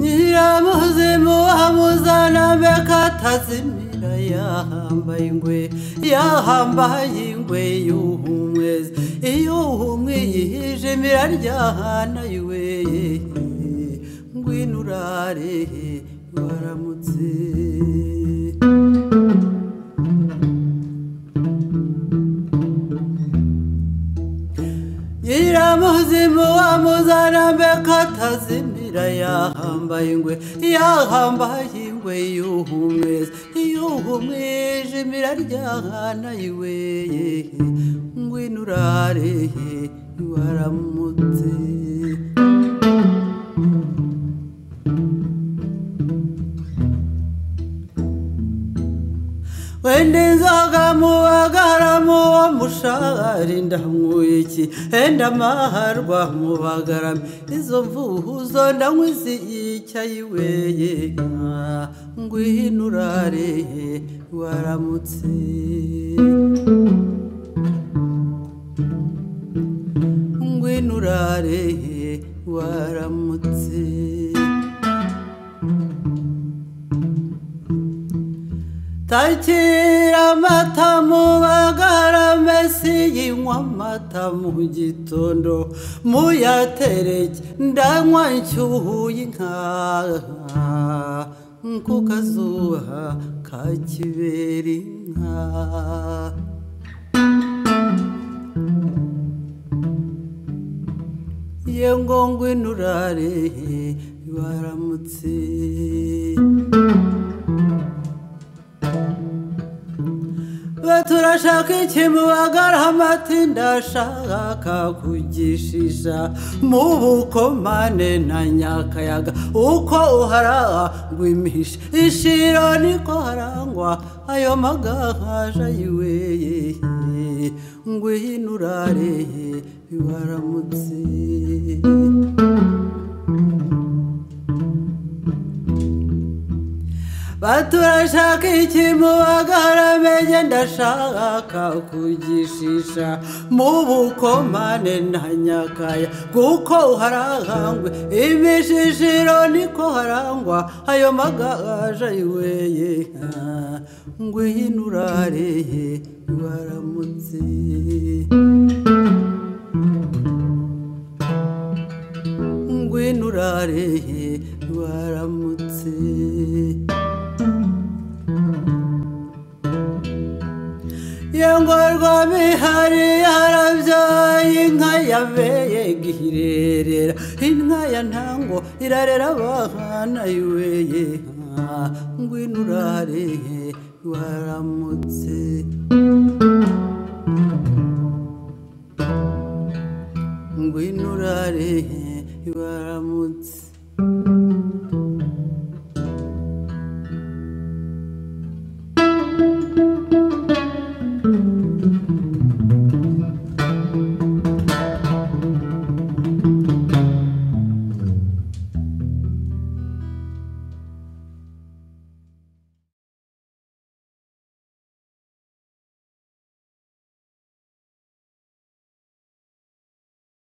nyiramuzimu amuzana bekatazimira yahambaye ingwe yahambaye ingwe yuhumwezi iyo uhumwe yihijimira iraryahana yiwe ngwino urare waramutse nyiramuzimu amuzana bekatazimira yahambaye ingwe yahambaye ingwe yuhumwezi iyo uhumweje iraryahana yiwe ngwino urare waramutse wenda inzoga mu bagaramo wo mushahari ndanywa iki wenda amaharwa mu bagaramo izo mvuzo ndanywa iziyicyaye we ngwino urare waramutse ngwino urare waramutse takira amata mu bagaramesi yinywa amata mu gitondo muyatereke ndanywa nshyuhuye inka ku kazuba ka kibera inka ye ngo ngwino urare baramutse turashaka iki mu bagaramati ndashaka kugishisha mu bukomane na nyakayaga uko uharangwa imihisha ishiro niko harangwa ayo magahaje ayiweye ngwino urare waramutse baturashaka iki mu bagaramege ndashaka kugishisha mu bukomane na nyakaya kuko harangwa imishishiro niko harangwa ayo magaje ayiweye ngwino urare baramutse ngwino urare baramutse yengorwa bihari yarabyaye inka yabeye gihirerera inka ya ntango irarera abana yuweye ngwino urare waramutse ngwino urare waramutse